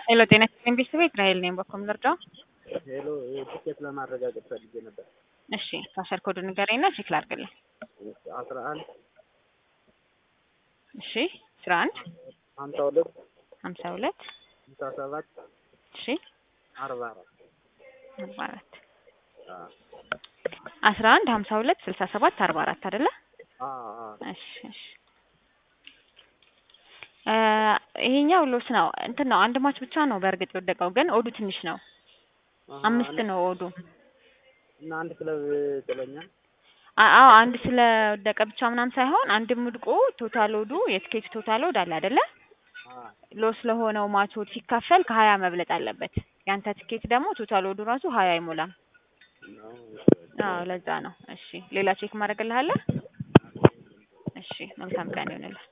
ሄሎ ጤና ይስጥልኝ ቤተሰቤ እስራኤል ነኝ። በኮም ልርዳው? ሄሎ ቲኬት ለማረጋገጥ ፈልጌ ነበር። እሺ ፓስወርድ ኮድ ንገረኝና ቼክ ላድርግልኝ። አስራ አንድ እሺ አስራ አንድ ሀምሳ ሁለት ሀምሳ ሁለት ሀምሳ ሰባት እሺ አርባ አራት አርባ አራት አስራ አንድ ሀምሳ ሁለት ስልሳ ሰባት አርባ አራት አይደለ? እሺ እሺ ይሄኛው ሎስ ነው እንትን ነው አንድ ማች ብቻ ነው በእርግጥ የወደቀው ግን ኦዱ ትንሽ ነው። አምስት ነው ኦዱ። እና አንድ ክለብ ጥሎኛል። አዎ አንድ ስለወደቀ ብቻ ምናምን ሳይሆን አንድም ውድቆ ቶታል ኦዱ የትኬት ቶታል ኦድ አለ አይደለ? ሎስ ለሆነው ማች ኦድ ሲካፈል ከሀያ መብለጥ አለበት። ያንተ ትኬት ደግሞ ቶታል ኦዱ ራሱ ሀያ አይሞላም። አዎ ለዛ ነው። እሺ ሌላ ቼክ ማድረግልሃለህ? እሺ መልካም ቀን ይሆንልህ።